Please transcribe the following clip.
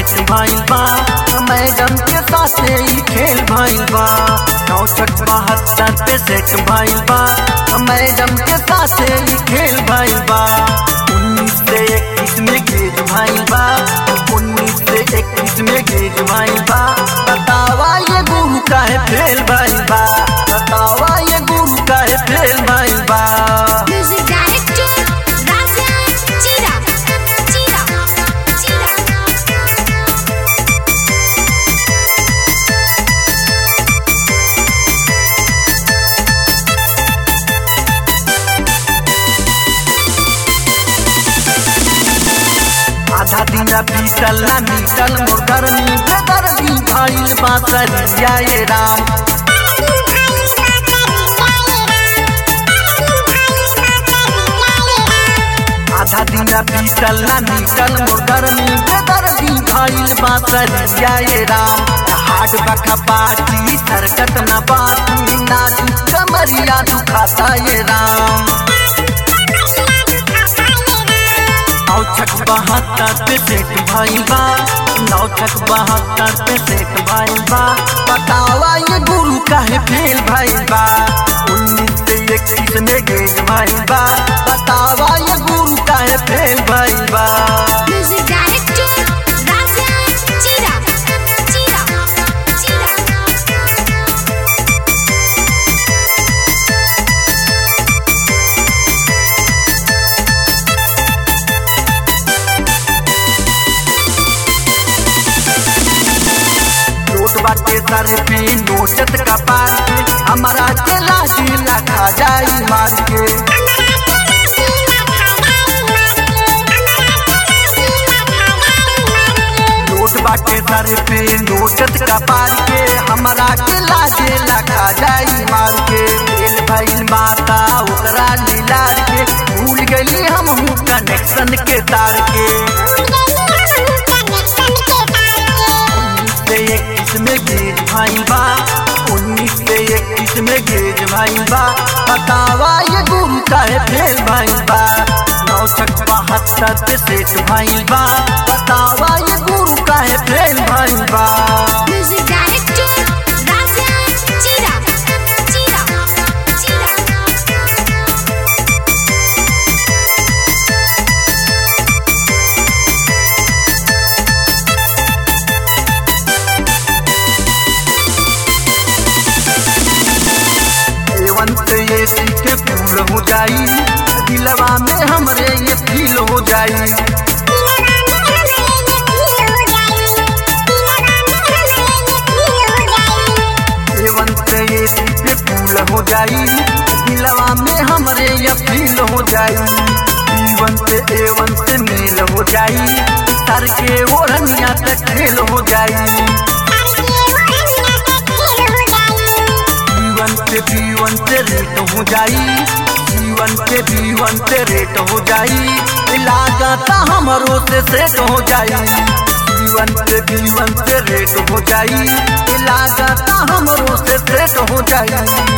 set भइल बा madam के साथे ही खेल भइल बा नौ छठ बहत्तर पे सेट भइल बा मैडम के साथे ही खेल भइल बा उन्नीस से इक्कीस में गेज भइल बा उन्नीस से इक्कीस में गेज भइल बा बतावा ये गुरु काहे फेल भइल बा बतावा ये गुरु काहे फेल भइल बा Music director Rajan Chira Chira Chira आधा दिन बीतल ना बीतल मोर गर्मी बेदर्दी भइल बासरिया ये राम आधा दिन बीतल ना बीतल मोर गर्मी बेदर्दी भइल बासरिया ये राम हाट बखा पाटी सरकत ना बाटी नाच कमरिया दुखाता ये राम नौ छठ बहत्तर पे सेट भइल बा नौ छठ बहत्तर पे सेट भइल बा बतावा ये गुरु काहे फेल भइल बा उन्नीस से इक्कीस में गेज भइल बा बतावा ये गुरु काहे फेल भइल बा Music director Rajan Chira Chira Chira note बाटे सर पे नोचत का पार के हमारा के लाठी लखा जाई मार के नोट बाटे सर पे नोचत का पार के हमारा के लाजे लखा जाई मार के दिल भइल माता ओकरा लीला के भूल गली हम हूँ कनेक्शन के तार के उन्नीस से इक्कीस में गेज भइल बा उन्नीस से इक्कीस में गेज भइल बा बतावा ये गुरु काहे फेल भइल बा नौ छठ बहत्तर पे सेट भइल बा बतावा ये गुरु काहे फेल भइल बा Music director Rajan Chira Chira Chira एवंत ये सीखे फूल हो जाई दिलवा में हमरे ये फील हो जाई एवंत ये सीखे फूल हो जाई दिलवा में हमरे ये फील हो जाई जीवन से एवन से मेल हो जाई सर के ओढ़निया तक खेल हो जाई जीवन से जीवन से रेट हो जाई जीवन से जीवन से रेट हो जाई लागत हमरो से सेट हो जाई जीवन से जीवन से रेट हो जाई लागत हमरो से सेट हो जाई